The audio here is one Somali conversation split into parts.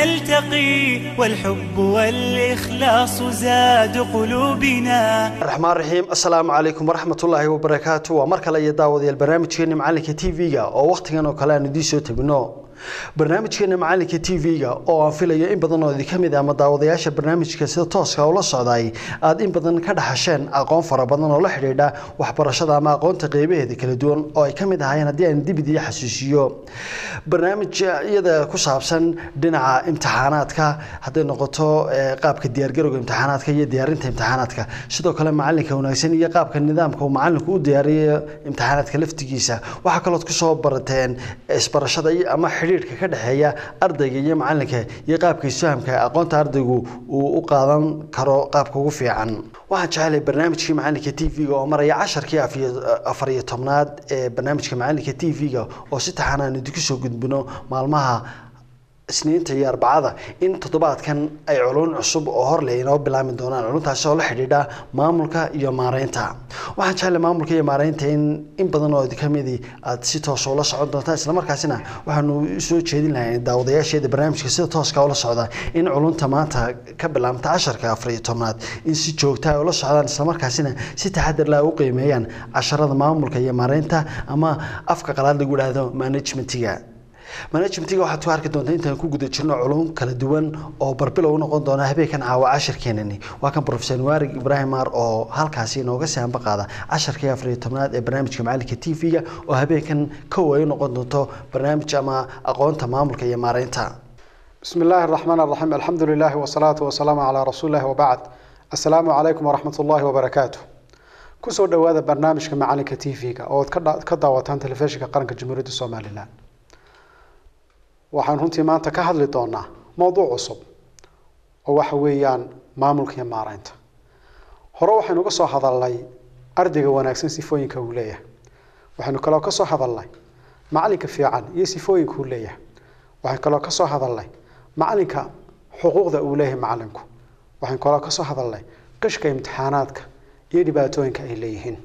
نلتقي والحب والإخلاص زاد قلوبنا raxmaan raxiim assalaamu calaykum waraxmatullaahi wabarakaatu waa mar kale iyo daawadayaal barnaamijkeena macalinka t v-ga oo wakhtigan oo kale aan idiin soo tabino barnaamijkeena macalinka t v-ga oo aan filayo in badan oo idinka mid ah ama daawadayaasha barnaamijka sida tooska ula socday aad in badan ka dhaxasheen aqoon fara badan oo la xidhiidha waxbarashada ama aqoonta qeybaheeda kala duwan oo ay ka mid ahaayeen haddii aan dibid iyo xasuusiyo barnaamijyada ku saabsan dhinaca imtixaanaadka hadday noqoto eh, qaabka diyaargarowga imtixaanaadka iyo diyaarinta imtixaanaadka sidoo kale macalinka wanaagsan iyo qaabka nidaamka uu macalinku u diyaariyo imtixaanaadka laftigiisa waxaa kalood kusoo barateen isbarashada iyo ama xidhiidhka ka dhexeeya ardayga iyo macalinka iyo qaabka isfahamka aqoonta ardaygu uu u qaadan karo qaabka ugu fiican waxaan jecelahay barnaamijkii macalinka t v-ga oo maraya casharkii afiyo- afar iyo tobnaad ee barnaamijka macalinka t v-ga oo si taxan aan idinku soo gudbino maalmaha isniinta iyo arbacada in toddobaadkan ay culun cusub oo hor leh inoo bilaami doonaan culuntaasi oo la xidhiidha maamulka iyo maareynta waxaan jeclay maamulka iyo maareynta in in badan oo idinka midi aad si toos ula socon doontaan islamarkaasina waxaanu soo jeedin lahay daawadayaasheeda barnaamijka sida tooska ula socda in culunta maanta ka bilaabta casharka afar iyo tobnaad in si joogta ay ula socdaan islamarkaasina si taxadar leh ay u qiimeeyaan casharada maamulka iyo maareynta ama afka qalaad lagu idhaahdo managementiga managementiga waxaad ku arki doontaa intaan ku guda jirno culum kala duwan oo barbilow u noqon doona habeenkan caawa cashirkeenani waa kan profesor waarig ibraahim maar oo halkaasi inooga sii hamba qaada casharkii afar iyo tobnaad ee barnaamijka macalinka t v-ga oo habeenkan kow ay u noqon doonto barnaamij ama aqoonta maamulka iyo maareynta بسم الله الرحمن الرحيم الحمد لله والصلاة والسلام على رسول الله وبعد السلام عليكم ورحمة الله وبركاته kusoo dhawaada barnaamijka macalinka t v-ga oo aad ka dha- ka daawataan telefishinka qaranka jamhuuriyadda somalilan waxaan runtii maanta ka hadli doonaa mowduuc cusub oo waxa weeyaan maamulka iyo maareynta hore waxaynu ka soo hadalnay ardayga wanaagsan sifooyinka uu leeyahay waxaynu kaloo ka soo hadalnay macalinka fiican iyo sifooyinka uu leeyahay waxaynu kaloo ka soo hadalnay macalinka xuquuqda uu leeyahay macalinku waxaynu kaloo ka soo hadalnay qishka imtixaanaadka iyo dhibaatooyinka ay leeyihiin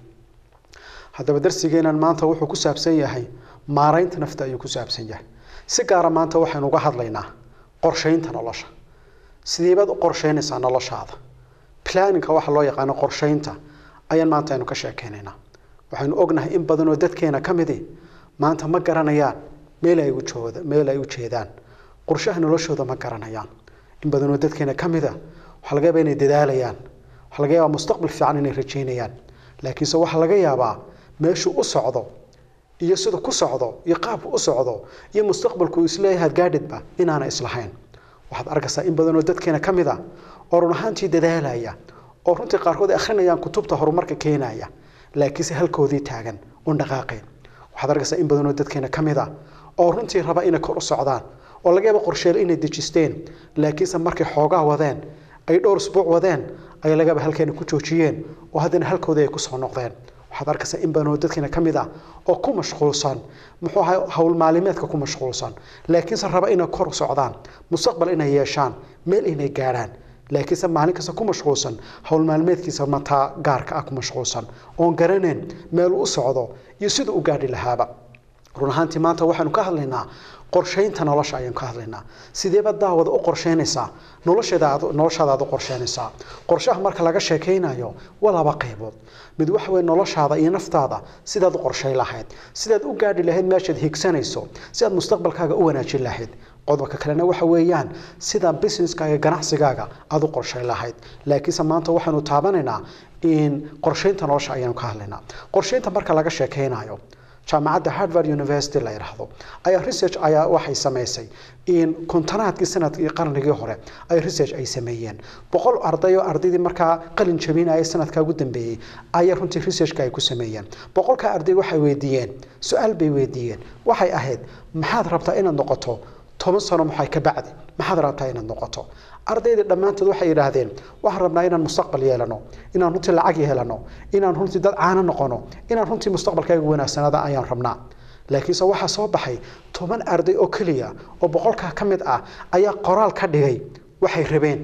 haddaba darsigeenan maanta wuxuu ku saabsan yahay maareynta nafta ayuu ku saabsan yahay si gaara maanta waxaynu uga hadlaynaa qorsheynta nolosha sideebaad u qorsheynaysaa noloshaada planninka waxa loo yaqaano qorsheynta ayaan maanta aynu ka sheekeynaynaa waxaynu ognahay in badan oo dadkeena ka midi maanta ma garanayaan meel ay u jooda meel ay u jeedaan qorshaha noloshooda ma garanayaan in badan oo dadkeena ka mida waxaa laga yaabaa inay dadaalayaan waxaa laga yaabaa mustaqbal fiican inay rajeynayaan laakiinse waxaa laga yaabaa meeshuu u socdo iyo sida ku socdo iyo qaabku u socdo iyo mustaqbalku uu isleeyahay gaadhidba inaana islahayn waxaad arkaysaa in badan oo dadkeena ka mid a oo run ahaantii dadaalaya oo runtii qaarkood ay akhrinayaan kutubta horumarka keenaya laakiinse halkoodii taagan un dhaqaaqeen waxaad arkaysaa in badan oo dadkeena ka mid a oo runtii raba inay kor u socdaan oo laga yaabo qorsheele inay dejisteen laakiinse markay xoogaa wadeen ay dhowr isbuuc wadeen ayaa laga yaaba halkeena ku joojiyeen oo haddana halkoodii ay kusoo noqdeen waxaad arkaysaa in badan oo dadkeena ka mid ah oo ku mashquulsan muxuu ahay howl maalimeedka ku mashquulsan laakiinse raba inay kor u socdaan mustaqbal inay yeeshaan meel inay gaadhaan laakiinse maalin kasta ku mashquulsan howl maalmeedkiisa mataa gaarka ah ku mashquulsan oon garaneen meel uu u socdo iyo siduu u gaadhi lahaaba run ahaantii maanta waxaanu ka hadlaynaa qorsheynta nolosha ayaan ka hadlaynaa sideeba daawada u qorsheynaysaa nolosheeda aad noloshaada aad u qorsheynaysaa qorshaha marka laga sheekeynayo waa laba qaybood mid waxa weeye noloshaada iyo naftaada sidaad u qorshay lahayd sidaad u gaadhi lahayd meeshaad higsanayso si aad mustaqbalkaaga u wanaajin lahayd qodobka kalena waxa weeyaan sida businesskaaga ganacsigaaga aad u qorshay lahayd laakiinse maanta waxaanu taabanaynaa in qorsheynta nolosha ayaanu ka hadlaynaa qorsheynta marka laga sheekeynayo jaamacadda harvard university la yidhaahdo ayaa research ayaa waxay samaysay in kontonaadkii sanadkii qarnigii hore ay research ay sameeyeen boqol arday oo ardaydii markaa qalin jabinaya sanadkaa ugu dambeeyey ayaa runtii researchka ay ku sameeyeen boqolka arday waxay weydiiyeen su-aal bay weydiiyeen waxay ahayd maxaad rabtaa inaad noqoto toban sano maxay ka bacdi maxaad rabtaa inaad noqoto ardaydii dhammaantood waxay yidhaahdeen waxaan rabnaa inaan mustaqbal yeelano inaan runtii lacag yeelano inaan runtii dad caano noqono inaan runtii mustaqbalkaaga wanaagsanaada ayaan rabnaa laakiinse waxaa soo baxay toban arday oo keliya oo boqolkaa ka mid ah ayaa qoraal ka dhigay waxay rabeen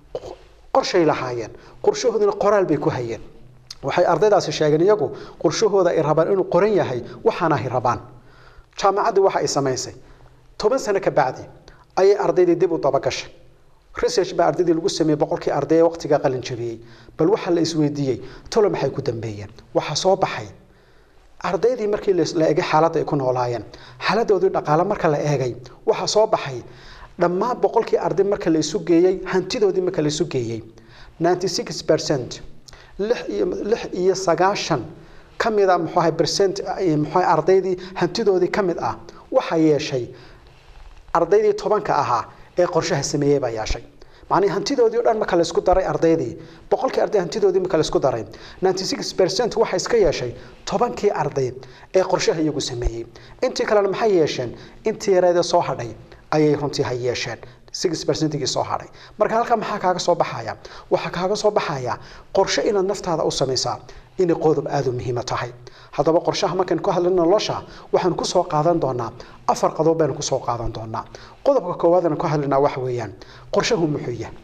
qorshay lahaayeen qorshahoodina qoraal bay ku hayeen waxay ardaydaasi sheegeen iyagu qorshahooda ay rabaan inuu qoran yahay waxaana ay rabaan jaamacaddii waxa ay samaysay toban sano ka bacdi ayay ardaydii dib u dabagashay research baa ardaydii lagu sameeyey boqolkii arday ee waqtigaa qalin jabiyey bal waxaa la isweydiiyey tolo maxay ku dambeeyeen waxaa soo baxay ardaydii markii la eegay xaaladda ay ku noolaayeen xaaladoodii dhaqaale marka la eegay waxaa soo baxay dhammaan boqolkii arday marka la isu geeyey hantidoodii marka la isu geeyey 96 percent lix iyo lix iyo sagaashan ka mid a muxuu ahay percent muxuu ahay ardaydii hantidoodii ka mid ah waxaa yeeshay ardaydii tobanka ahaa ee qorshaha sameeyey baa yeeshay macnii hantidoodii o dhan marka la isku daray ardaydii boqolkii arday hantidoodii marka la isku daray 96 percent waxaa iska yeeshay tobankii arday ee qorshaha iyagu sameeyey intii kalena maxay yeesheen intii yareedee soo hadhay ayay runtii ha yeesheen six percentigii soo hadhay marka halkaa maxaa kaaga soo baxaya waxaa kaaga soo baxaya qorshe inaad naftaada u samaysaa inay qodob aada u muhiima tahay haddaba qorshaha markaan ku hadlin nolosha waxaan kusoo qaadan doonaa afar qodob baynu kusoo qaadan doonaa qodobka koowaad aan ku hadlinaa waxa weeyaan qorshahu muxuu yahay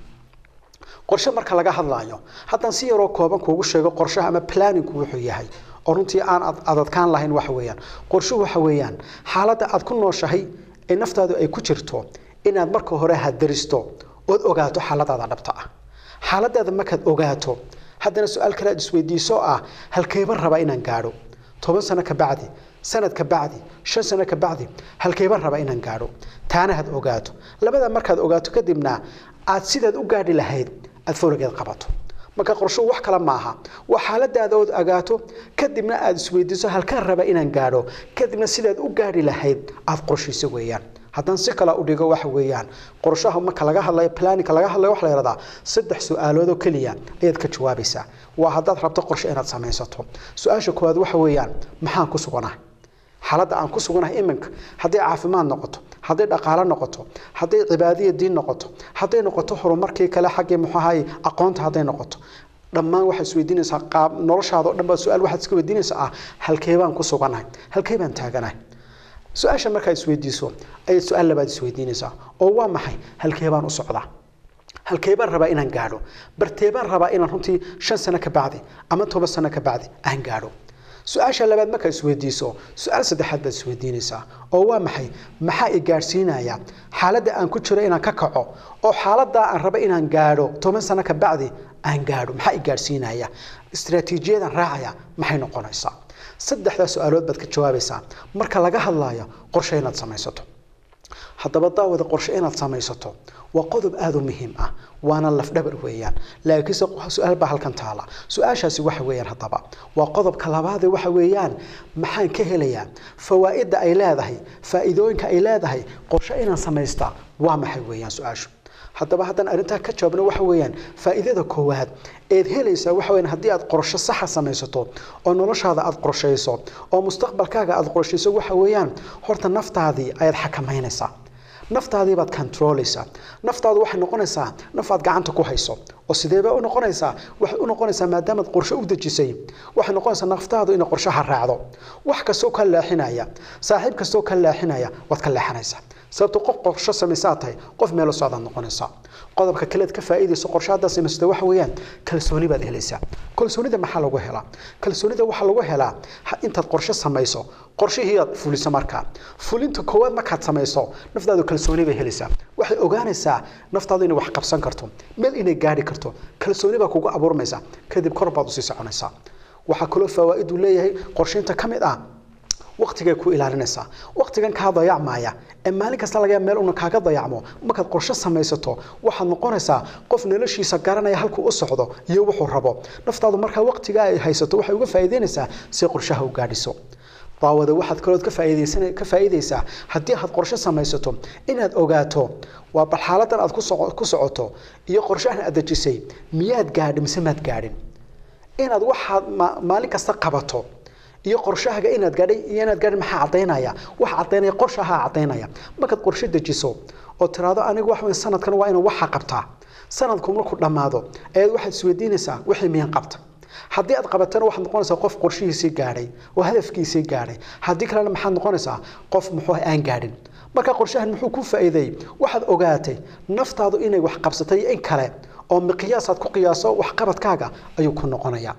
qorshe marka laga hadlaayo haddaan si yaroo kooban kuugu sheego qorshaha ama planningku wuxuu yahay oo runtii aan adadkaan lahayn waxa weeyaan qorshuhu waxa weeyaan xaaladda aad ku nooshahay ee naftaadu ay ku jirto inaad marka hore hadaristo ood ogaato xaaladaada dhabta ah xaaladaada markaad ogaato haddana su-aal kale aad isweydiiso ah halkeeban rabaa inaan gaadho toban sano ka bacdi sanad ka bacdi shan sano ka bacdi halkeeban rabaa inaan gaadho taana had ogaato labada markaad ogaato kadibna aad sidaad u gaadhi lahayd aad fowligeed qabato marka qorshuhu wax kale maaha waa xaaladaada ood ogaato kadibna aad isweydiiso halkaan raba inaan gaadho kadibna sidaad u gaadhi lahayd aad qorshiiso weeyaan haddaan si kale u dhigo waxa weeyaan qorshaha marka laga hadlayo planninka laga hadlayo waxa la yidhahdaa saddex su-aalood oo keliya ayaad ka jawaabaysaa waa haddaad rabto qorshe inaad samaysato su-aasha koowaad waxa weeyaan maxaan ku suganahay xaaladda aan ku suganahay iminka hadday caafimaad noqoto hadday dhaqaalo noqoto hadday cibaadiya diin noqoto hadday noqoto horumarkii kale xaggii muxuu ahaye aqoonta hadday noqoto dhammaan waxaad isweydiinaysaa qaab noloshaada oo dhan baa su-aal waxaad iska weydiinaysaa ah halkee baan ku suganahay halkee baan taaganahay su-aasha markaad isweydiiso ayaad su-aal labaad isweydiinaysaa oo waa maxay halkee baan u socdaa halkee baan rabaa inaan gaadho bartee baan rabaa inaan runtii shan sano ka bacdi ama toban sano ka bacdi aan gaadho su-aasha labaad markaad isweydiiso su-aal saddexaad baad isweydiinaysaa oo waa maxay maxaa i gaadhsiinaya xaaladda aan ku jiro inaan ka kaco oo xaaladdaa aan rabo inaan gaadho toban sano ka bacdi aan gaadho maxaa i gaadhsiinaya istaraatiijiyadan raacaya maxay noqonaysaa saddexdaa su-aalood baad ka jawaabaysaa marka laga hadlaayo qorshe inaad samaysato haddaba daawada qorshe inaad samaysato waa qodob aada u muhiim ah waana lafdhabar weeyaan laakiinse su-aal baa halkan taala su-aashaasi waxa weeyaan haddaba waa qodobka labaade waxa weeyaan maxaan ka helayaa fawaa'idda ay leedahay faa'iidooyinka ay leedahay qorshe inaan samaystaa waa maxay weeyaan su-aashu haddaba haddaan arrintaa ka jawaabno waxa weeyaan faa'iidada koowaad eed helaysaa waxa weeyaan haddii aad qorshe saxa samaysato oo noloshaada aad qorshayso oo mustaqbalkaaga aad qorshayso waxa weeyaan horta naftaadii ayaad xakamaynaysaa naftaadii baad controlaysaa naftaadu waxay noqonaysaa naf aad gacanta ku hayso oo sideebaa u noqonaysaa waxay u noqonaysaa maadaamaad qorshe u dejisay waxay noqonaysaa naftaadu inay qorshaha raacdo wax kastoo ka leexinaya saaxiib kastoo ka leexinaya waad ka leexanaysaa sababto qof qorsho samaysaa tahay qof meelo socdaad noqonaysaa qodobka kaleed ka faa'iidayso qorshe haddaad samaysata waxa weeyaan kalsooni baad helaysaa kalsoonida maxaa lagu helaa kalsoonida waxaa lagu helaa intaad qorshe samayso qorshihii aad fuliso markaa fulinta koowaad markaad samayso naftaadu kalsooni bay helaysaa waxay ogaanaysaa naftaadu inay wax qabsan karto meel inay gaadhi karto kalsooni baa kugu abuurmaysa kadib kor baad usii soconaysaa waxaa kaloo fawaa'idu leeyahay qorsheynta ka mid ah waqtigay ku ilaalinaysaa waqtigan kaa dayacmaya ee maalin kasta laga meel una kaaga dayacmo markaad qorshe samaysato waxaad noqonaysaa qof noloshiisa garanaya halkuu u socdo iyo wuxuu rabo naftaadu markaa waqtigaa ay haysato waxay uga faa'iideynaysaa si qorshaha u gaadhiso daawada waxaad kalood ka faa'iideysan ka faa'iideysaa haddii aad qorshe samaysato inaad ogaato waa bal xaaladan aad ku soco ku socoto iyo qorshahan aad dejisay miyaad gaadhin mise maad gaadhin inaad waxaad maalin kasta qabato iyo qorshahaaga inaad gaadhay iyo inaad gaadhin maxaa caddaynaya wax caddaynaya qorshahaa caddaynaya markaad qorshe dejiso oo tiraahdo anigu wax weyn sanadkan waa inaan waxa qabtaa sanadku markuu dhammaado ayaad waxaad isweydiinaysaa wixii miyaan qabta haddii aad qabatana waxaad noqonaysaa qof qorshihiisii gaadhay oo hadafkiisii gaadhay haddii kalena maxaad noqonaysaa qof muxuu aan gaadhin marka qorshahan muxuu ku faa'iideeyey waxaad ogaatay naftaadu inay wax qabsatay in kale oo miqyaasaad ku qiyaaso waxqabadkaaga ayuu ku noqonayaa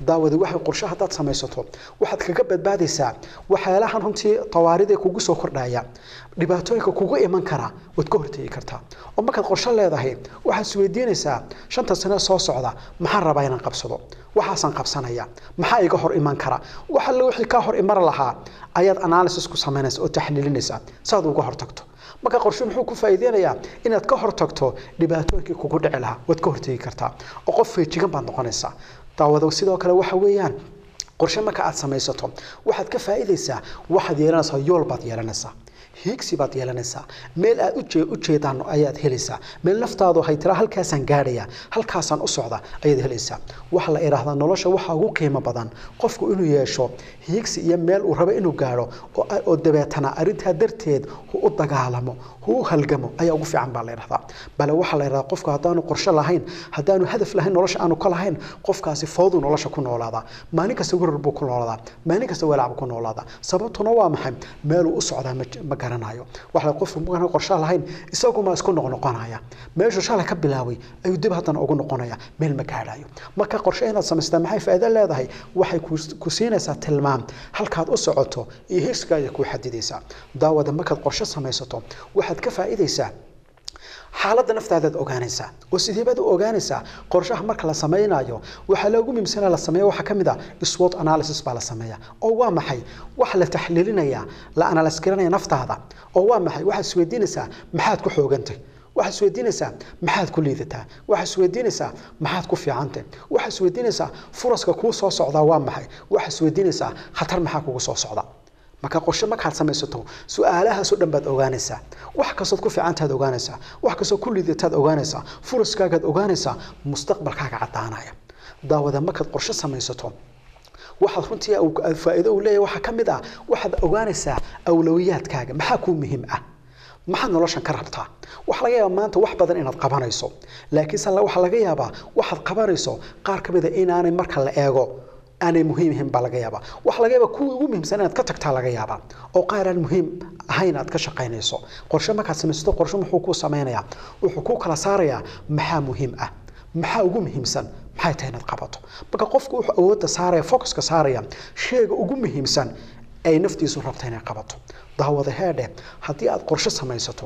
daawadi waxay qorshe haddaad samaysato waxaad kaga badbaadaysaa waxyaalahan runtii tawaarida kugu soo kordhaya dhibaatooyinka kugu iman kara waad ka hortegi kartaa oo markaad qorshe leedahay waxaad isweydiinaysaa shanta sano soo socda maxaan rabaa inaan qabsado waxaasaan qabsanaya maxaa iga hor iman kara wax alle wixii kaa hor iman lahaa ayaad analysis ku samaynaysa oo taxliilinaysaa saad uga hortagto marka qorshe muxuu ku faa'iideynayaa inaad ka hortagto dhibaatooyinkii kugu dhici lahaa waad ka hortegi kartaa oo qof feejigan baad noqonaysaa daawado sidoo kale waxa weeyaan qorshe marka aad samaysato waxaad ka faa'iidaysaa waxaad yeelanaysaa yool baad yeelanaysaa hiigsi baad yeelanaysaa meel aad u jeedaan ayaad helaysaa meel naftaadu hay tira halkaasaan gaadhaya halkaasaan u socda ayaad helaysaa waxa la idhaahdaa nolosha waxa ugu qiimo badan qofku inuu yeesho hiigsi iyo meel uu rabo inuu gaadho oo dabeetana arrintaa darteed hu u dagaalamo hu u halgamo ayaa ugu fiican baa la idhahdaa bale waxaa la idhahdaa qofku haddaanu qorshe lahayn haddaanu hadaf lahayn nolosha aanu ka lahayn qofkaasi fowduu nolosha ku noolaadaa maalin kasta warar buu ku noolaadaa maalin kasta walaac buu ku noolaadaa sababtuna waa maxay meeluu u socdaa ma garanayo waxa qofku markaan qorshe lahayn isaguma isku noqnoqonaya meeshuu shalay ka bilaabay ayuu dib haddana ugu noqonaya meel ma gaadhayo marka qorshe inaad samaystaa maxay faa'iido leedahay waxay ku siinaysaa tilmaam halkaad u socoto iyo hiiskaaga kuu xadidaysaa daawada markaad qorshe samaysato waxaad ka faa'iidaysaa xaaladda naftaadaad ogaanaysaa oo sideebaad u ogaanaysaa qorshaha marka la samaynayo waxaa loogu muhiimsana la sameeya waxaa ka mid a swot analysis baa la sameeya oo waa maxay waxa la taxliilinaya la analyse garanaya naftaada oo waa maxay waxaad isweydiinaysaa maxaad ku xoogantay waxaad isweydiinaysaa maxaad ku liidataa waxaad isweydiinaysaa maxaad ku fiicantay waxaad isweydiinaysaa furaska kuu soo socdaa waa maxay waxaad isweydiinaysaa khatar maxaa kugu soo socda marka qorshe markaad samaysato su-aalahaasoo dhan baad ogaanaysaa wax kastood ku fiicantaad ogaanaysaa wax kastoo ku liidataad ogaanaysaa furaskaagaad ogaanaysaa mustaqbalkaaga caddaanaya daawada markaad qorshe samaysato waxaad runtii faa'iido uu leeyahay waxaa ka mid ah waxaad ogaanaysaa awlowiyaadkaaga maxaa kuu muhiim ah maxaad noloshan ka rabtaa waxaa laga yaabaa maanta wax badan inaad qabanayso laakiinse waxaa laga yaabaa waxaad qabanayso qaar ka mid a inaanay marka la eego aanay muhiim ahayn baa laga yaabaa waxaa laga yaabaa kuwii ugu muhiimsan inaad ka tagtaa laga yaabaa oo qaar aan muhiim ahayn aad ka shaqaynayso qorshe markaad samaysato qorshe muxuu kuu samaynayaa wuxuu kuu kala saarayaa maxaa muhiim ah maxaa ugu muhiimsan maxay tahay inaad qabato marka qofku wuxuu awoodda saaraya focuska saaraya sheega ugu muhiimsan ay naftiisu rabta inay qabato daawada heedhe haddii aad qorshe samaysato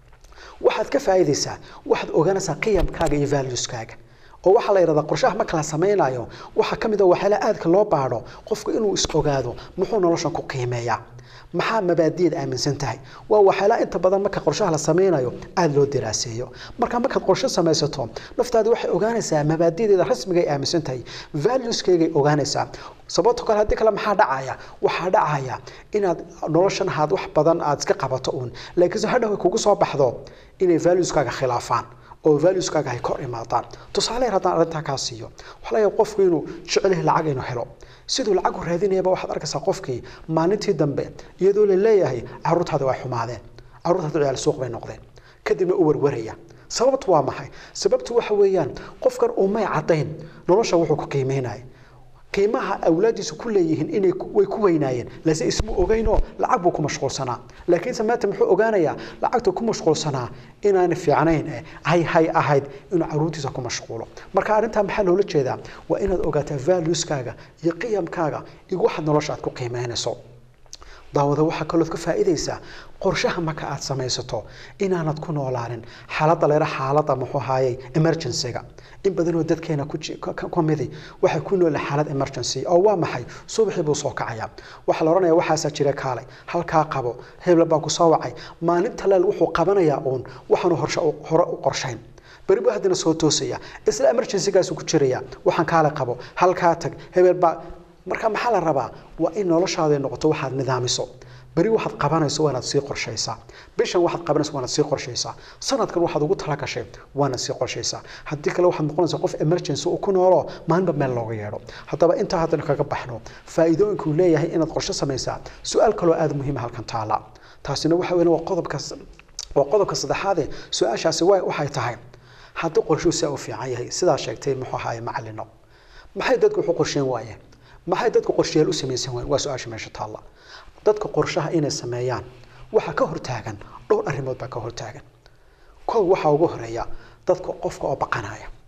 waxaad ka faa'iidaysaa waxaad ogaanaysaa qiyamkaaga iyo valueskaaga oo waxaa la yidhahdaa qorshaha marka la samaynayo waxaa ka mid a waxyaalaha aadka loo baadho qofku inuu is ogaado muxuu noloshan ku qiimeeyaa maxaa mabaadi'ad aaminsan tahay waa waxyaalaha inta badan marka qorshaha la samaynayo aada loo daraaseeyo marka markaad qorshe samaysato naftaadi waxay ogaanaysaa mabaadi'deeda rasmiga ay aaminsan tahay valueskeygay ogaanaysaa sababto kale haddii kale maxaa dhacaya waxaa dhacaya inaad noloshan ahaad wax badan aad iska qabato uun laakiinse hadhow ay kugu soo baxdo inay valueskaaga khilaafaan oo valueskaaga ay kor imaadaan tusaale yar haddaan arrintaa kaa siiyo waxaa laga yaaba qofku inuu jecel lacag inuu helo siduu lacag u raadinayaba waxaad arkaysaa qofkii maalintii dambe iyadoo la leeyahay carruurtaada way xumaadeen carruurtaada ciyaal suuq bay noqdeen kadibna u warwaraya sababtu waa maxay sababtu waxa weeyaan qofkan umay caddayn nolosha wuxuu ku qiimeynaya qiimaha awlaadiisu ku leeyihiin inay way ku weynaayeen lase ismu ogeynoo lacag buu ku mashquulsanaa laakiinse maanta muxuu ogaanayaa lacagta ku mashquulsanaa inaanay fiicnayn eh hay hay ahayd inuu caruurtiisa ku mashquulo marka arrintaa maxaa loola jeedaa waa inaad ogaataa valueskaaga iyo qiyamkaaga iyo waxaad nolosha aad ku qiimeynayso daawada waxaa kalood ka faa'iidaysaa qorshaha marka aad samaysato inaanad ku noolaanin xaaladda leera xaaladda muxuu ahaayey emergency-ga in badanoo dadkeena ku midi waxay ku noolaa xaalad emergency oo waa maxay subaxii buu soo kacayaa waxaa la odhanaya waxaasaa jira kaalay halkaa qabo hebla baa ku soo wacay maalinta leel wuxuu qabanayaa uun waxaanu horshe hore u qorshayn beri buu haddana soo toosaya isla emergency-gaasu ku jiraya waxaan kaale qabo halkaa tag hebel baa marka maxaa la rabaa waa in noloshaada noqoto waxaad nidaamiso beri waxaad qabanayso waanaad sii qorshaysaa bishan waxaad qabanayso waanaad sii qorshaysaa sanadkan waxaad ugu talagashay waanaad sii qorshaysaa haddii kale waxaad noqonaysaa qof emergency uu ku noolo maalinba meel looga yeedho haddaba intaa haddana kaga baxno faa'iidooyinka uu leeyahay inaad qorshe samaysaa su-aal kaloo aada muhiima halkan taala taasina waxa weyn waa qodobka waa qodobka saddexaade su-aashaasi waxay tahay haddii qorshuhu saa u fiican yahay sidaa sheegtay muxuu ahaaye macalino maxay dadku wuxuu qorsheyn waayeen maxay dadku qorshayaal u samaysan waayeen waa su-aasha meesha taalla dadka qorshaha inay sameeyaan waxaa ka hortaagan dhowr arrimood baa ka hortaagan kow waxaa ugu horeeya dadka qofka oo baqanaya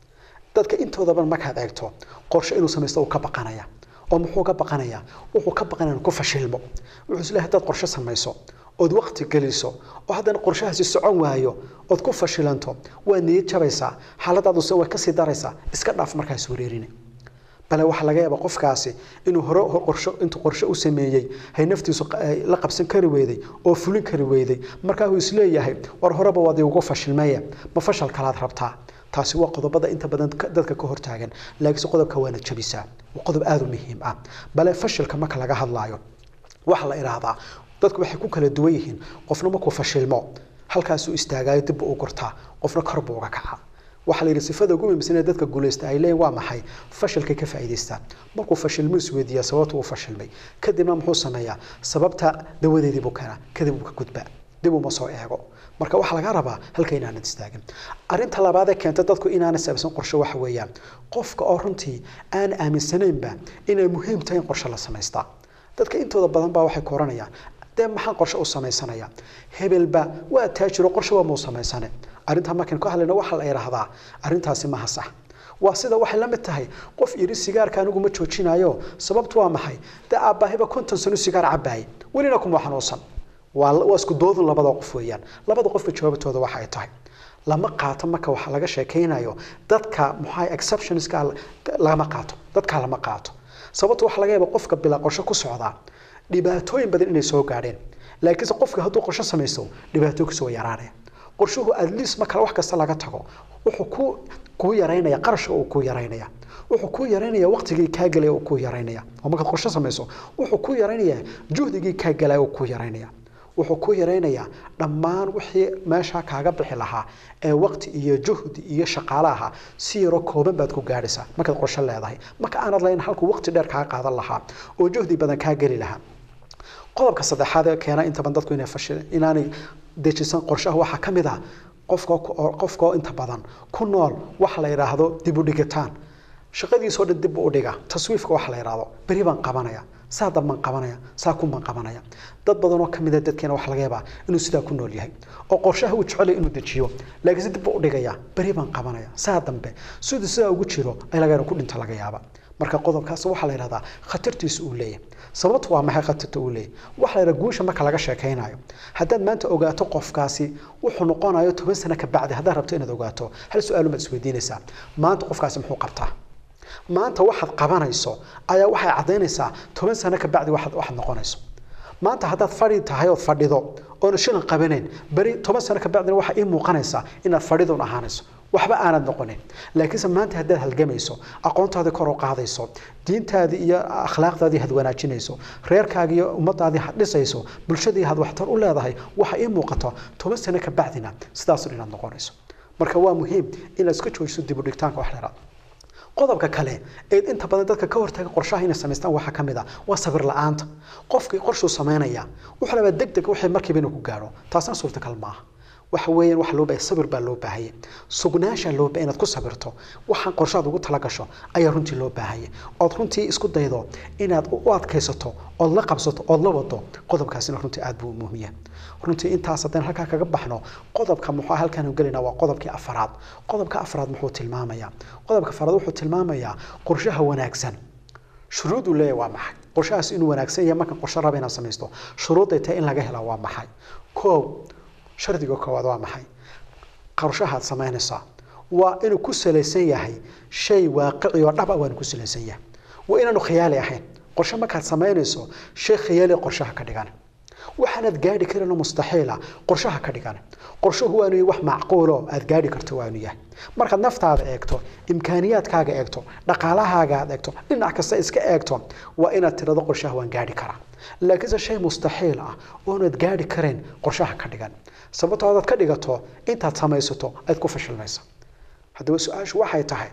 dadka intoodaban markaad eegto qorshe inuu samaysto uu ka baqanaya oo muxuu ka baqanayaa wuxuu ka baqanaya inuu ku fashilmo wuxuu isleeyahay haddaad qorshe samayso ood waqti geliso oo haddana qorshahaasi socon waayo ood ku fashilanto waa niyad jabaysaa xaaladaaduse way kasii daraysaa iska dhaaf markaas wareerine bale waxaa laga yaabaa qofkaasi inuu hore qorsho intuu qorshe u sameeyey hay naftiisu la qabsan kari weyday oo fulin kari weyday markaa uu isleeyahay war horeba waad ugu fashilmaya ma fashal kalaad rabtaa taasi waa qodobada inta badan dadka ka hortaagan laakiinse qodobka waana jabisaa waa qodob aada u muhiim ah bale fashilka marka laga hadlaayo waxaa la idhaahdaa dadku waxay ku kala duwan yihiin qofna markuu fashilmo halkaasuu istaagaayo dib u gurtaa qofna kor buu uga kaca waxaa la yidhi sifada ugu muhiimsan ee dadka guulaysta ay leeyihin waa maxay fashilkay ka faa'iidaystaan markuu fashilmo isweydiiyaa sababta uu fashilmay kadibna muxuu sameeyaa sababta dawadeedii buu keenaa kadib uu ka gudbaa dib uma soo eego marka waxaa laga rabaa halka inaanad istaagin arinta labaad ee keenta dadku inaanay saabsan qorshe waxa weeyaan qofka oo runtii aan aaminsanaynba inay muhiim tahay in qorshe la samaystaa dadka intooda badan baa waxay koranayaan dee maxaan qorshe u samaysanaya hebelba waa taajiro qorshe waa muu samaysane arrintaa markaan ka hadlayna waxaa la idhaahdaa arrintaasi maha sax waa sida waxay la mid tahay qof yidhi sigaarka anigu ma joojinayo sababtu waa maxay dee aabbaahiba konton sano sigaar cabaayay welina kuma xanuunsan waa waa isku doodun labada qof weeyaan labada qofba jawaabtooda waxa ay tahay lama qaato marka waxa laga sheekaynayo dadka maxaa exceptionska lama qaato dadka lama qaato sababta waxa laga yaaba qofka bilaa qorshe ku socdaa dhibaatooyin badan inay soo gaadheen laakiinse qofka hadduu qorshe samaysto dhibaato kasoo yaraanaya qorshuhu at least marka wax kasta laga tago wuxuu ku kuu yaraynaya qarashka uu kuu yaraynaya wuxuu kuu yaraynaya waqtigii kaa gelaya uu kuu yaraynaya oo markaad qorshe samayso wuxuu kuu yaraynaya juhdigii kaa gelaya uu kuu yaraynaya wuxuu ku yaraynayaa dhammaan wixii meesha kaaga bixi lahaa ee waqti iyo juhdi iyo shaqaale ahaa si yaro kooban baad ku gaadhaysaa markaad qorshe leedahay marka aanad lahayn halkuu waqti dheer kaa qaadan lahaa oo juhdi badan kaa geli lahaa qodobka saddexaad ee keena inta badan dadku inay fashil inaanay dejisan qorshaha waxaa ka mid ah qofka qofka oo inta badan ku nool waxa la yidhaahdo dib u dhigitaan shaqadiisoo dhan dib u dhiga taswiifka waxa la yidhaahdo beri baan qabanaya saa dambaan qabanaya saa kunbaan qabanaya dad badan oo kamid a dadkeena waxa laga yaabaa inuu sidaa ku nool yahay oo qorshaha uu jecel inuu dejiyo laakiin si dib u dhigaya beri baan qabanaya saa dambe siduu sidaa ugu jiro ay laga ku dhinta laga yaaba marka qodobkaas waxaa la yidhahdaa khatartiisu uu leeyahay sababtu waa maxay khatarta uu leeyahay waxa la yidhaha guusha marka laga sheekaynayo haddaad maanta ogaato qofkaasi wuxuu noqonayo toban sano ka bacdi haddaad rabto inaad ogaato hal su-aal baad isweydiinaysaa maanta qofkaasi muxuu qabtaa maanta waxaad qabanayso ayaa waxay caddaynaysaa toban sano ka bacdi waxaad waxaad noqonayso maanta haddaad fadhi tahay ood fadhido oona shilan qabanayn beri toban sano ka bacdina waxaa ii muuqanaysaa inaad fadhidun ahaanayso waxba aanad noqonin laakiinse maanta haddaad halgamayso aqoontaadii kor u qaadayso diintaadii iyo akhlaaqdaadii had wanaajinayso reerkaagii iyo ummadaadii had dhisayso bulshadii had waxtar u leedahay waxa ii muuqato toban sano ka bacdina sidaasun inaad noqonayso marka waa muhiim inaad iska joojiso dib u dhigtaanka wax dheeraad qodobka kale ee inta badan dadka ka hortaga qorshaha inay samaystaan waxaa ka mid ah waa sabir la-aanta qofkii qorshuu samaynaya wuxuu rabaa deg deg wixii markiiba inuu ku gaadho taasna suurtagal maaha waxa weeyaan waxa loo baahay sabir baa loo baahaya sugnaansha loo baahay inaad ku sabirto waxaan qorshaad ugu tala gasho ayaa runtii loo baahaya ood runtii isku daydo inaad u adkaysato ood la qabsato ood la wado qodobkaasina runtii aad buu muhiim yahay runtii intaas haddaan halkaa kaga baxno qodobka muxuu halkaan gelinaa waa qodobkii afaraad qodobka afaraad muxuu tilmaamayaa qodobka afaraad wuxuu tilmaamayaa qorshaha wanaagsan shuruuduu leeyahay waa maxay qorshahaas inuu wanaagsan yahay markaan qorshe raba inaad samaysto shuruudday tahay in laga helaa waa maxay koow shardiga koowaad waa maxay qorshahaad samaynaysaa waa inuu ku salaysan yahay shay waaqici oo dhab ah waanu ku salaysan yahay waa inaanu khiyaali ahayn qorshe markaad samaynayso shay khiyaali qorshaha ka dhigan waxaanaad gaadhi karin oo mustaxiila qorshaha ka dhigan qorshuhu waanu yahay wax macquulo aad gaadhi karto waanu yahay markaad naftaada eegto imkaaniyaadkaaga eegto dhaqaalahaaga aad eegto dhinac kasta iska eegto waa inaad tirado qorshaha waan gaadhi karaa laakiinse shay mustaxiil ah oonaad gaadhi karayn qorshaha ka dhigan sababtoo adaad ka dhigato intaad samaysato aad ku fashilmaysa haddaba su-aashu waxay tahay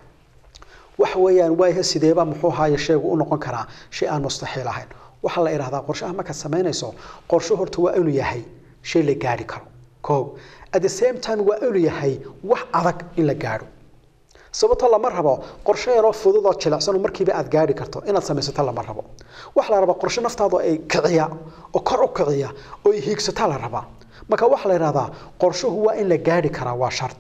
waxa weeyaan waayaha sideeba muxuu haaye sheegu u noqon karaa shay aan mustaxiil ahayn waxaa la idhahdaa qorshaha markaad samaynayso qorsho horta waa inuu yahay shay la gaadhi karo koow at the same time waa inuu yahay wax adag in la gaadho sababto lama rabo qorshe yaroo fudud oo jilicsan oo markiiba aad gaadhi karto inaad samaysato lama rabo waxa la rabaa qorshe naftaada ay kiciya oo kor u kiciya oo ay hiigsata la rabaa marka waxaa la yidhahdaa qorshuhu waa in la gaadhi karaa waa shardi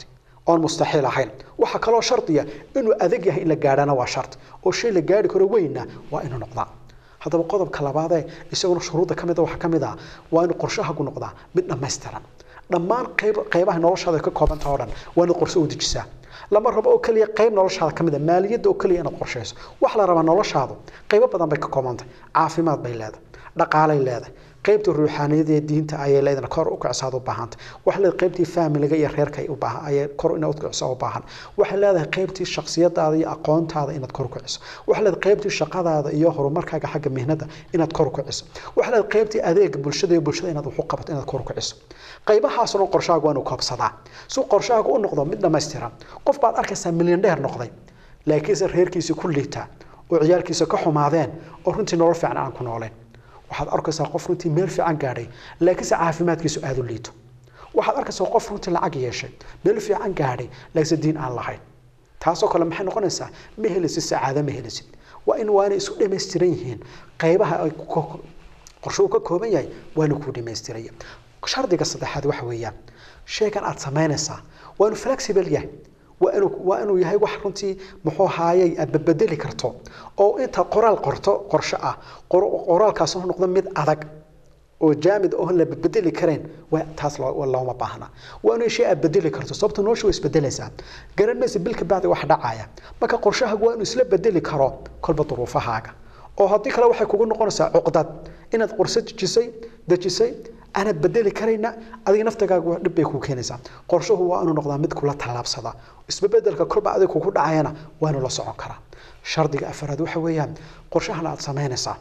oon mustaxiil ahayn waxaa kaloo shardiya inuu adag yahay in la gaadhana waa shart oo shay la gaadhi karo weynna waa inuu noqdaa haddaba qodobka labaadee isaguna shuruudda ka mid a waxaa ka mid ah waa inuu qorshahagu noqdaa mid dhammaystiran dhammaan qayb qaybaha noloshaada ka koobanta oo dhan waa inaad qorshe u dejisaa lama rabo oo keliya qayb noloshaada ka mid a maaliyadda oo keliya inaad qorshayso waxaa la rabaa noloshaadu qaybo badan bay ka koobantay caafimaad bay leedahay dhaqaalay leedahay qaybta ruuxaaniyada ee diinta ayay leedahay kor u kicsaad u baahanta waxay leedahay qaybtii faamiliga iyo reerka ay u baahan ayay kor inaad u kicso u baahan waxay leedahay qaybtii shakhsiyadaada iyo aqoontaada inaad kor u kiciso waxay leedahay qaybtii shaqadaada iyo horumarkaaga xagga mihnada inaad kor u kiciso waxay leedahay qaybtii adeega bulshada iyo bulshada inaad wax u qabato inaad kor u kiciso qaybahaasna qorshahaagu waa inuu koobsadaa si qorshahaagu u noqdo mid dhammaystiran qof baad arkaysaa milyan dheer noqday laakiinse reerkiisii ku liitaa oo ciyaalkiisa ka xumaadeen oo runtii nolol fiican aan ku nooleen waxaad arkaysaa qof runtii meel fiican gaadhay laakiinse caafimaadkiisu aada u liito waxaad arkaysaa qof runtii lacag yeeshay meel fiican gaadhay laakiinse diin aan lahayn taasoo kale maxay noqonaysaa ma helisid sacaado ma helisid waa in waa inay isu dhammaystiran yihiin qaybaha ay qorshe uu ka kooban yahay waa inuu kuu dhammaystiraya shardiga saddexaad waxa weeyaan shaygan aad samaynaysaa waa inuu flexible yahay waa inuu waa inuu yahay wax runtii muxuu haayay aad badbedeli karto oo inta qoraal qorto qorshe ah qoraalkaas uu noqdo mid adag oo jaamid oo la bedeli kareen waa taas looma baahna waa inuu shay aad bedeli karto sababta noloshu way isbedelaysaa garan maysa bilka bacdi wax dhacaya marka qorshahaagu waa inuu isla bedeli karo kolba duruufahaaga oo haddii kale waxay kugu noqonaysaa cuqdad inaad qorse dejisay dejisay aanad bedeli karayna adiga naftigaaga dhib bay kuu keenaysaa qorshuhu waa inuu noqdaa mid kula tallaabsada isbebedelka kolba adiga kugu dhacayana waa inuu la socon karaa shardiga afaraad waxa weeyaan qorshahan aad samaynaysaa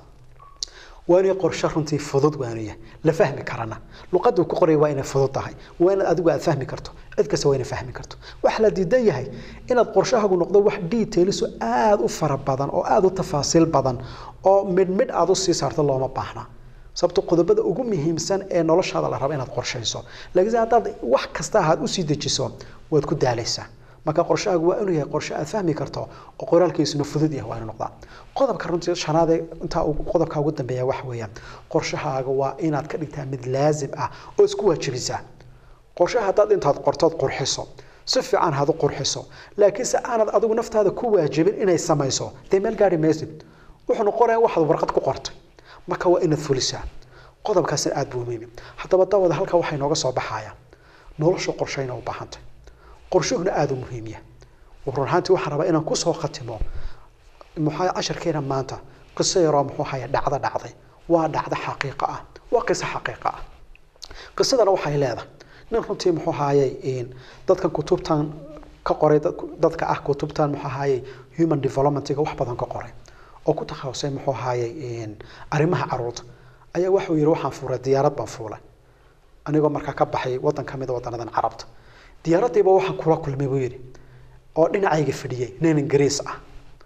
waa inay qorshe runtii fudud waa inuu yahay la fahmi karana luqaddu ku qoraya waa inay fudud tahay waa inaad adigu aad fahmi karto cid kasta waa inay fahmi karto waxa la diidan yahay inaad qorshahaagu noqdo wax detailiso aada u fara badan oo aada u tafaasiil badan oo midh midh aada u sii saarto looma baahna sababto qodobada ugu muhiimsan ee noloshaada la rabo inaad qorshayso laakiinse haddaad wax kasta aad usii dejiso waad ku daalaysaa marka qorshahaagu waa inuu yahay qorshe aad fahmi karto oo qoraalkiisuna fudud yahay waa inuu noqdaa qodobka runtii shanaadee intaa qodobka ugu dambeeya waxa weeyaan qorshahaaga waa inaad ka dhigtaa mid laazim ah oo isku waajibisaa qorshaha haddaad intaad qortood qurxiso si fiican had u qurxiso laakiinse aanad adigu naftaada ku waajibin inay samayso dee meel gaari maysid wuxuu noqonaya waxaad warqad ku qortay marka waa inaad fulisaa qodobkaasina aada buu muhiim haddaba dawada halka waxay nooga soo baxaya nolosha qorshayna u baahantay qorshuhuna aada u muhiim yahay run ahaantii waxaan rabaa inaan kusoo khatimo muxaa casharkeena maanta qiso yaroo muxuu haya dhacdo dhacday waa dhacdo xaqiiqo ah waa qiso xaqiiqo ah qisadana waxay leedahay nin runtii muxuu haayay dadkan kutubtan ka qoray dadka ah kutubtan muxuu haayay human developmentiga wax badan ka qoray oo ku takhasusay muxuu haayay arrimaha caruurta ayaa waxuu yidhi waxaan fuulay diyaarad baan fuulay anigoo markaa ka baxay waddan ka mid a waddanadan carabta diyaaraddiiba waxaan kula kulmay buu yidhi oo dhinacayga fadhiyey nin ingiriis ah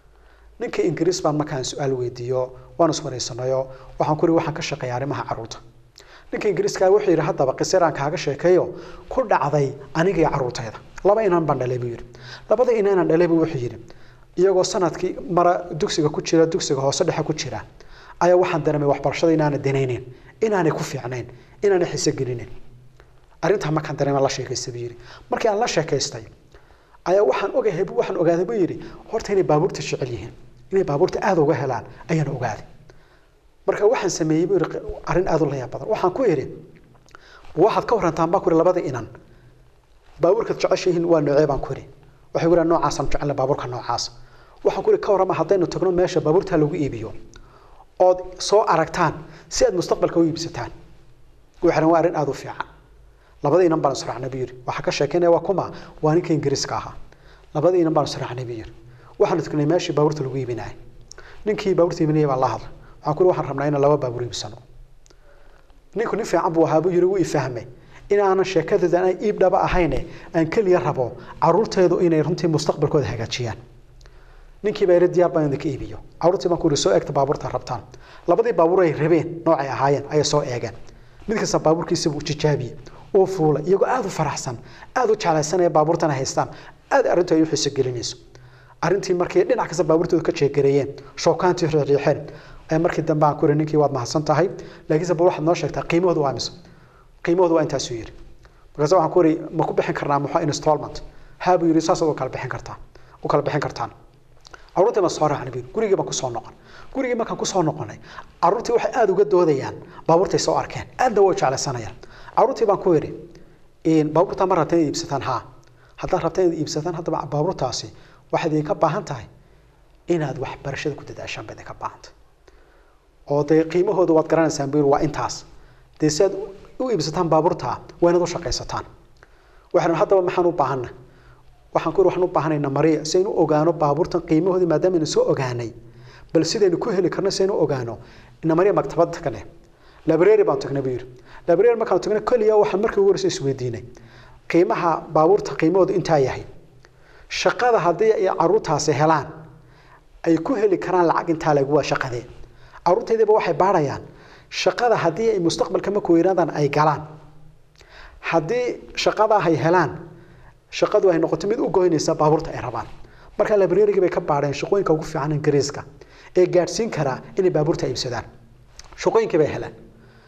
ninka ingiriis baan markaan su-aal weydiiyo waan iswaraysanayo waxaan ku yidhi waxaan ka shaqeeya arrimaha caruurta ninka ingiriiska wuxuu yidhi haddaba qisiraan kaaga sheekeeyo ku dhacday aniga iyo caruurtayda laba inaan baan dhalay buu yidhi labada inaanan dhalay buu wuxuu yidhi iyagoo sanadkii mara dugsiga ku jira dugsiga hoose dhexe ku jira ayaa waxaan dareemay waxbarashada inaana danayneyn inaanay ku fiicnayn inaanay xiso gelinayn arrintaa markaan dareema la sheekaystay buu yidhi markii aan la sheekaystay ayaa waxaan ogahay waxaan ogaaday buu yidhi horta inay baabuurta jecel yihiin inay baabuurta aada uga helaan ayaan ogaaday marka waxaan sameeyey buu yidhi arrin aada u layaab badan waxaan ku yidhi waxaad ka warantaan baan ku yidhi labada inan baabuurkaad jeceshihiin waa noocee baan ku yidhi waxay ku yidhaha noocaasaan jecel baabuurka noocaas waxaan ku yidhi ka warrama haddaynu tagno meesha baabuurta lagu iibiyo ood soo aragtaan si aad mustaqbalka u iibsataan waxaan waa arrin aada u fiican labada inan baan israacnay buu yidhi waxaa ka sheekeynaya waa kuma waa ninka ingiriiska ahaa labada inan baan israacnay buu yidhi waxaanu tagnay meeshii baabuurta lagu iibinayay ninkii baabuurta iibinayay baan la hadlay waxaan ku yidhi waxaan rabnaa inaan laba baabuur iibsano ninku nin fiican buu ahaa buu yidhi wuu ifahmay inaanan sheekadooda aan iib dhaba ahayne aan keliya rabo caruurteedu inay runtii mustaqbalkooda hagaajiyaan ninkii baa yidhi diyaar baan idinka iibiyo caruurtii baan ku yidhi soo eegta baabuurta rabtaan labadii baabuur ay rabeen noocay ahaayeen ayay soo eegeen mid kasta baabuurkiisa buu tijaabiyey uu fuulay iyagoo aada u faraxsan aada u jeclaysanaya baabuurtana haystaan aada arrintu ay u xiso gelinayso arrintii markii dhinac kasta baabuurtooda ka jeegareeyeen shookaantii riixriixeen ayaa markii dambe aan ku yidhi ninkii waad mahadsan tahay laakiinse bal waxaad noo sheegtaa qiimahoodu waa mise qiimahoodu waa intaasuu yidhi markaase waxaan ku yidhi ma ku bixin karnaa muxuu installment haa buu yidhi saasaad u kala bixin kartaa u kala bixin kartaan carruurtii baan soo raacnay buu yidhi gurigii baan kusoo noqon gurigii markaan kusoo noqonay carruurtii waxay aada uga doodayaan baabuurtay soo arkeen aadna way jeclaysanayaan carruurtii baan ku yidhi baabuurtaa ma rabta inaad iibsataan haa haddaad rabta inaad iibsataan haddaba baabuurtaasi waxaad idinka baahan tahay inaad waxbarashada ku dadaashaan ba idinka baahanta oo dee qiimahooda waad garanaysaan buu yidhi waa intaas dee si aad u iibsataan baabuurtaa waa inaad u shaqaysataan waxaan haddaba maxaan u baahanna waxaan ku yidhi waxaan u baahanaynaa mariya si aynu ogaano baabuurtan qiimahoodii maadaama aynu soo ogaanay bal sidaynu ku heli karno si aynu ogaano ina mariya maktabad tagne library baan tagnay buu yidhi library markaan tagnay keliya waxaan markii ugu horreysay isweydiinay qiimaha baabuurta qiimahoodu intaa yahay shaqada haddii ay carruurtaasi helaan ay ku heli karaan lacag intaa lagu waa shaqadee carruurtaydiiba waxay baarayaan shaqada haddii ay mustaqbalka markuu yidhahdaan ay galaan haddii shaqadaa ay helaan shaqadu ay noqoto mid u goynaysa baabuurta ay rabaan marka librarygii bay ka baadheen shaqooyinka ugu fiican ingiriiska ee gaadhsiin karaa inay baabuurta iibsadaan shaqooyinkii bay heleen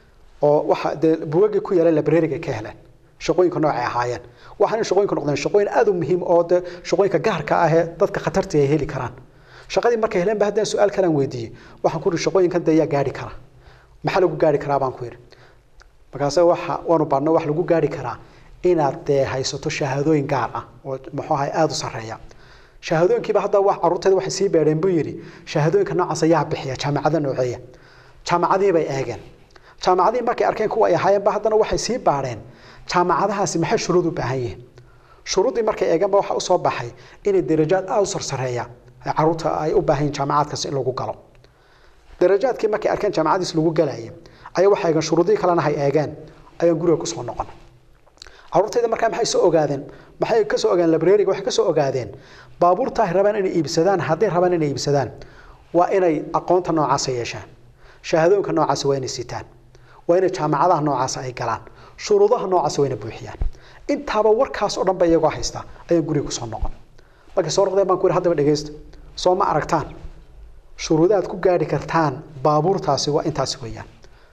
oo waxa dee bugagii ku yaala librariga ka heleen shaqooyinka noocay ahaayeen waxaana shaqooyinku noqdeen shaqooyin aada u muhiim oo de shaqooyinka gaarka ah ee dadka khatarta ay heli karaan shaqadii markay heleen ba haddaan su-aal kalaan weydiiyey waxaan ku yidhi shaqooyinkan dee yaa gaari kara maxaa lagu gaari karaa baan ku yidhi markaase waxa waanu baadhno wax lagu gaari karaa inaad dee haysato shahaadooyin gaar ah oo muxuu ahay aada u sarreeya shahaadooyinkiiba hadda wax carruurteeda waxay sii beedheen buu yidhi shahaadooyinka noocaas ayaa bixiya jaamacada nooceeya jaamacadihii bay eegeen jaamacadihii markay arkeen kuwa ay ahaayeenba haddana waxay sii baadheen jaamacadahaasi maxay shuruud u baahan yihiin shuruuddii markay eegeenba waxaa usoo baxay inay darajaad aada u sarsareeya carruurta ay u baahan yihin jaamacadkaasi in lagu galo darajaadkii markay arkeen jaamacadiis lagu galayay ayaa waxay eegeen shuruudihii kalena hay eegeen ayaan guriga kusoo noqon carruurtayda markaa maxay soo ogaadeen maxay ka soo ogaadeen librariga waxay ka soo ogaadeen baabuurta ay rabaan inay iibsadaan hadday rabaan inay iibsadaan waa inay aqoonta noocaasa yeeshaan shahaadooyinka noocaasa waa inay sitaan waa inay jaamacadaha noocaasa ay galaan shuruudaha noocaasa waa inay buuxiyaan intaaba warkaas oo dhan ba iyagoo haysta ayaan guriga kusoo noqon markay soo noqdeen baan ku yidhi haddaba dhegeysta soo ma aragtaan shuruudaad ku gaadhi kartaan baabuurtaasi waa intaasi weeyaan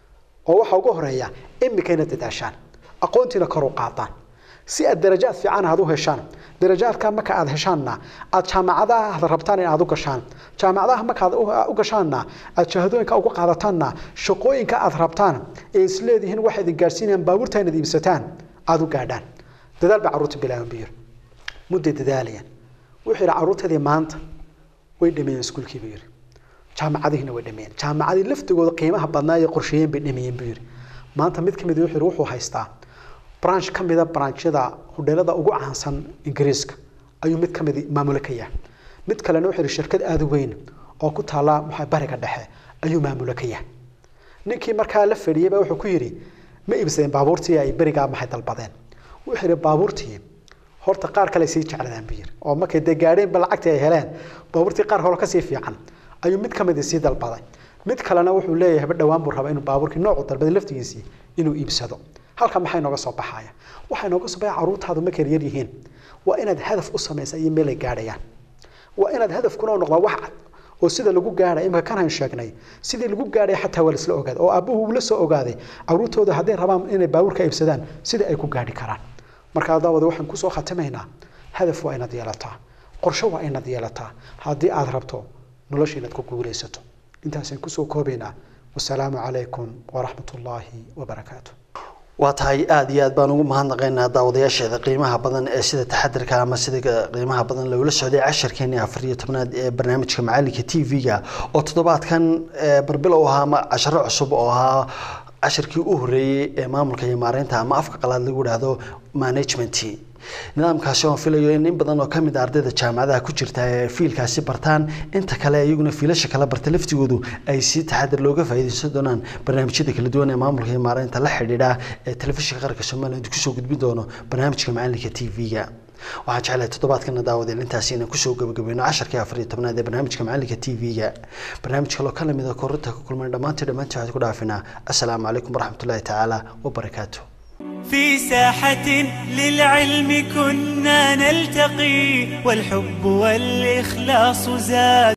oo waxaa ugu horeeya imikayna dadaashaan aqoontiina kor u qaadaan si aad darajaad fiican aad u heshaan darajaadka marka aad heshaanna aad jaamacadaha aad rabtaan in aad u gashaan jaamacadaha markaad u gashaanna aad shahaadooyinka uga qaadataanna shaqooyinka aad rabtaan ee isleedihiin waxay idin gaadhsiinayaan baabuurta inaad iibsataan aad u gaadhaan dadaal baa carruurta bilaaban buu yidhi mudday dadaalayaan wuxuu yidhi carruurtadii maanta way dhameeyeen iskuulkii buu yidhi jaamacadihiina way dhameeyeen jaamacadii laftigooda qiimaha badnaa ee qorsheeyeen bay dhameeyeen buu yidhi maanta mid ka mid wuxuu yidhi wuxuu haystaa branch ka mida branchada hudheelada ugu caansan ingiriiska ayuu mid ka mid maamulo ka yahay mid kalena wuxuu yidhi shirkad aada u weyn oo ku taala maxaa bariga dhexe ayuu maamulo ka yahay ninkii markaa la fadhiyey baa wuxuu ku yidhi ma iibsadeen baabuurtii ay berigaa maxay dalbadeen wuxuu yidhi baabuurtii horta qaar kale sii jecladaan buu yidhi oo markay dee gaadheenba lacagtii ay heleen baabuurtii qaar hore kasii fiican ayuu mid ka mid sii dalbaday mid kalena wuxuu leeyahay haba dhowaan buu rabaa inuu baabuurkii noocu dalbaday laftigiisii inuu iibsado halka maxay nooga soo baxaya waxay nooga soo baxaya carruurtaadu markay yar yihiin waa inaad hadaf u samaysa iyo meel ay gaadhayaan waa inaad hadafkuna u noqdaa wax cad oo sida lagu gaadhay imika kan hayn sheegnay sidii lagu gaadhay xataa waa laisla ogaaday oo aabbuhu uu la soo ogaaday carruurtooda hadday rabaan inay baabuurka iibsadaan sida ay ku gaadhi karaan marka daawada waxaan kusoo khatimaynaa hadaf waa inaad yeelataa qorshe waa inaad yeelataa haddii aad rabto nolosha inaad ku guulaysato intaasaan kusoo koobaynaa wasalaamu calaykum waraxmat ullaahi wabarakaatu waa tahay aada iyo aad baan ugu mahadnaqaynaa daawadayaasheeda qiimaha badan ee sida taxadirka ama sida qiimaha badan loola socday casharkeeni afar iyo tobnaad ee barnaamijka macalinka t v-ga oo toddobaadkan barbilow ahaa ama casharo cusub oo ahaa cashirkii u horeeyey ee maamulka iyo maareynta ama afka qalaad lagu idhaahdo management nidaamkaasi oon filayo in in badan oo kamid a ardayda jaamacadaha ku jirta ee fiilkaasi bartaan inta kale iyaguna fiilasha kala barta laftigoodu ay si taxadir looga faa'iidaysan doonaan barnaamijyada kala duwan ee maamulka iyo maareynta la xidhiidha ee telefishinka qaranka somaliland kusoo gudbin doono barnaamijka macalinka t v-ga waxaan jeclahay toddobaadkana daawadeen intaasi inaan kusoo gabagabayno casharkii afar iyo tobnaad ee barnaamijka macalinka t v-ga barnaamij kaloo ka lamid a korinta ka kulmay dhammaantii dhammaantii waxaad ku dhaafinaa assalaamu calaykum waraxmatullaahi tacaala wabarakaatu في ساحة للعلم كنا نلتقي والحب والإخلاص زاد